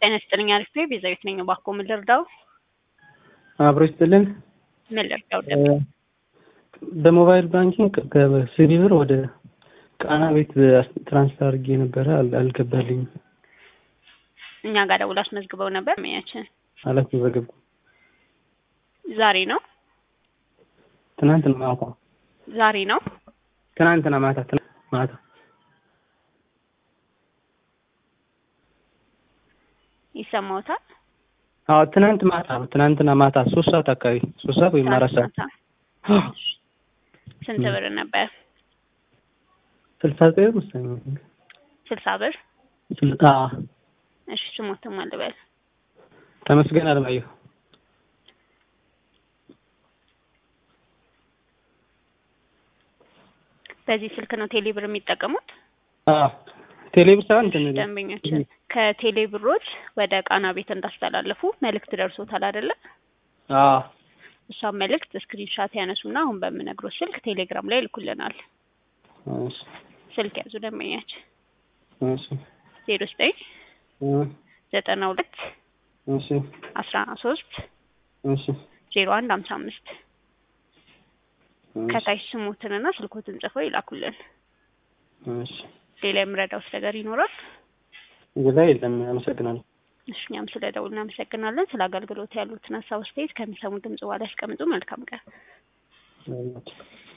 ጤና ይስጥልኝ አሪፍ ነኝ። ቤዛዊት ነኝ። እባክዎ ምን ልርዳው? አብሮ ይስጥልን። ምን ልርዳው? በሞባይል ባንኪንግ ከሲቢ ብር ወደ ቃና ቤት ትራንስፈር አድርጌ ነበረ፣ አል- አልገባልኝም። እኛ ጋር ደውሎ አስመዝግበው ነበር። መያችን አላስመዘገብኩም። ዛሬ ነው ትናንትና ማታ ዛሬ ነው። ትናንትና ማታ ትናንት ማታ ይሰማዎታል? አዎ ትናንት ማታ ነው። ትናንትና ማታ ሶስት ሰዓት አካባቢ ሶስት ሰዓት ወይም አራት ሰዓት ማታ ስንት ብር ነበር? ስልሳ ዘጠኝ ብር መሰለኝ። ስልሳ ብር። ስል- አዎ እሺ ስሞትም አልበል ተመስገን አለማየሁ በዚህ ስልክ ነው ቴሌ ብር የሚጠቀሙት? አዎ ቴሌብር ሳይሆን እንትን ደንበኞችን ከቴሌ ብሮች ወደ ቃና ቤት እንዳስተላለፉ መልእክት ደርሶታል አይደለ? አዎ እሷን መልእክት ስክሪንሻት ያነሱና አሁን በምነግሮት ስልክ ቴሌግራም ላይ ይልኩልናል። እሺ ስልክ ያዙ ደንበኛችን እሺ ዜሮ ዘጠኝ እ ዘጠና ሁለት እሺ አስራ ሶስት እሺ ዜሮ አንድ ሀምሳ አምስት ከታች ስሞትንና ስልኮትን ጽፈው ይላኩልን። እሺ ሌላ የምረዳውት ነገር ይኖራል? ሌላ የለም። አመሰግናለሁ። እሺ እኛም ስለ ደውል እናመሰግናለን። ስለ አገልግሎት ያሉትን ሀሳብ አስተያየት ከሚሰሙ ድምጽ በኋላ ያስቀምጡ። መልካም ቀን።